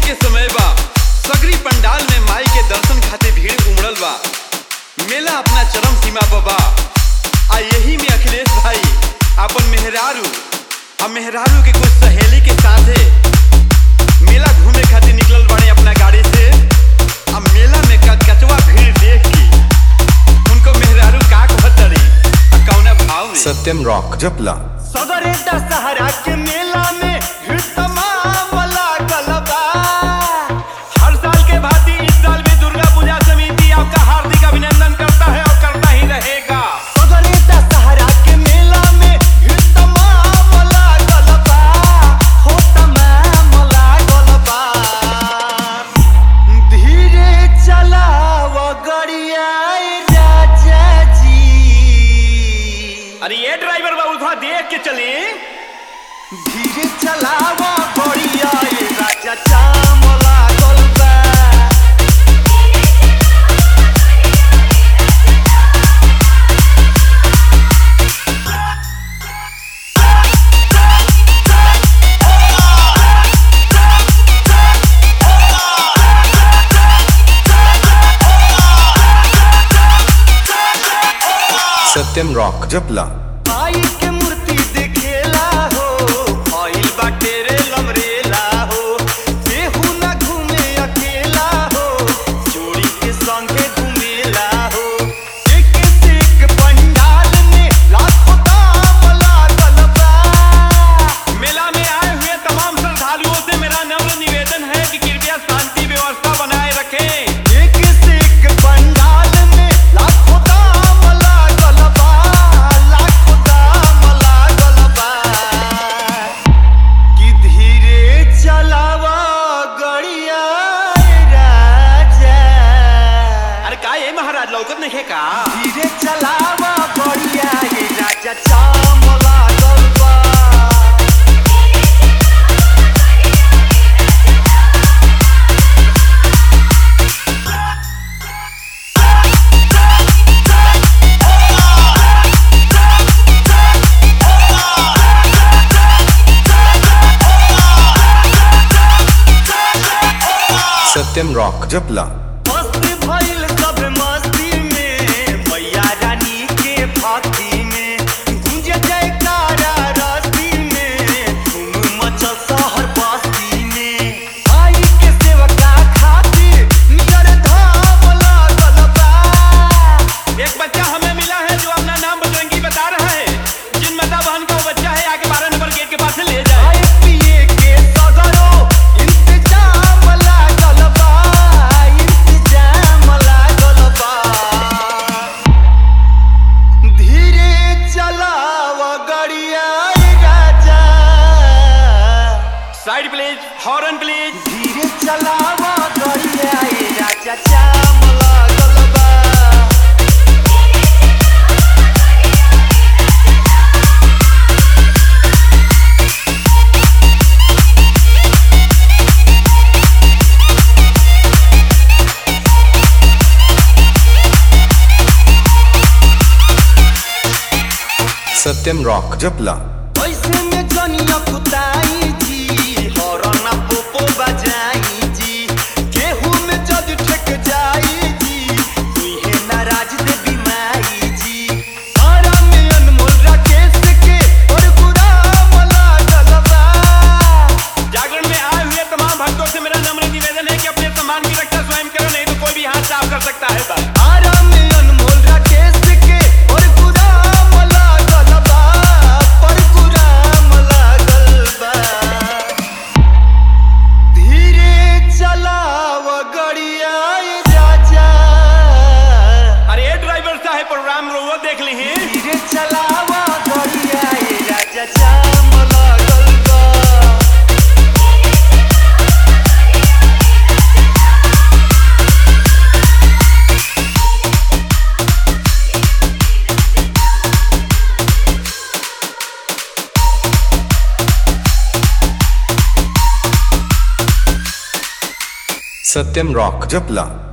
के समय बा सगरी पंडाल में माई के दर्शन खातिर भीड़ उमड़ल बा मेला अपना चरम सीमा पर बा आ यही में अखिलेश भाई अपन मेहरारू आ मेहरारू के कुछ सहेली के साथे मेला घूमे खातिर निकलल बाड़े अपना गाड़ी से आ मेला में कचकचवा भीड़ देख के उनको मेहरारू का कहतरी आ कौना भाव में सत्यम रॉक जपला सदरे दशहरा के मेला में भीड़ तमाम लागल बा हर साल के भांति इस साल भी दुर्गा पूजा समिति आपका हार्दिक अभिनंदन करता है और करता ही रहेगा सदरे दशहरा के मेला में भीड़ तमाम लागल बा हो तमाम लागल बा धीरे चलाव गड़िया राजा जी अरे ये ड्राइवर बाबू थोड़ा देख के चले धीरे चलावा बढ़िया ये राजा चाम लागल बा सत्यम रॉक जपला आई के मूर्ति देखेला हो आइल बाटे रे लमरेला हो केहू ना घूमे अकेला हो जोड़ी के संगे घूमेला हो एक से एक पंडाल में लाखों दाम लागल बा मेला में आए हुए तमाम श्रद्धालुओं से मेरा नम्र निवेदन है कि कृपया शांति व्यवस्था बनाए रखें एक से एक पंडाल में लाखों दाम लागल बा लाखों दाम लागल बा कि धीरे चलावा गड़िया राजा अरे का ये महाराज लौकत नहीं है का धीरे चलावा गड़िया ये राजा चाम लागल बा सत्यम रॉक जपला मस्त भइल सब मस्ती में मैया रानी के भक्ति में गूंजे जयकारा रस्ती में धूम मचल शहर बस्ती में आई के सेवका खातिर नियर धाम लागल बा एक बच्चा हमें मिला है जो अपना नाम बजरंगी बता रहा है जिन माता बहन का वो बच्चा है आगे बारह नंबर गेट के पास से ले जाए खाए पिए के सगरो इंतजाम लागल बा इंतजाम लागल बा धीरे चलाव गड़िया राजा साइड प्लीज हॉर्न प्लीज धीरे चलाव गड़िया राजा जाम लागल बा सत्यम रॉक जपला ऐसे में जनिया कुताई जी हॉर्न पोपो बजाई जी केहू में जद ठेक जाई जी तुहे नाराज देवी माई जी आरा में अनमोल राकेश के और गुलाम लागल बा जागरण में आए हुए तमाम भक्तों से मेरा नम्र निवेदन है कि अपने सम्मान की रक्षा स्वयं करो नहीं तो कोई भी हाथ साफ कर सकता है बस आरा में अनमोल राकेश के और गुलाम लागल बा पर गुलाम लागल बा धीरे चलाव गड़िया राजा अरे ये ड्राइवर साहब प्रोग्राम रो देख ली हैं धीरे चलाव गड़िया राजा जाम लागल बा सत्यम रॉक जपला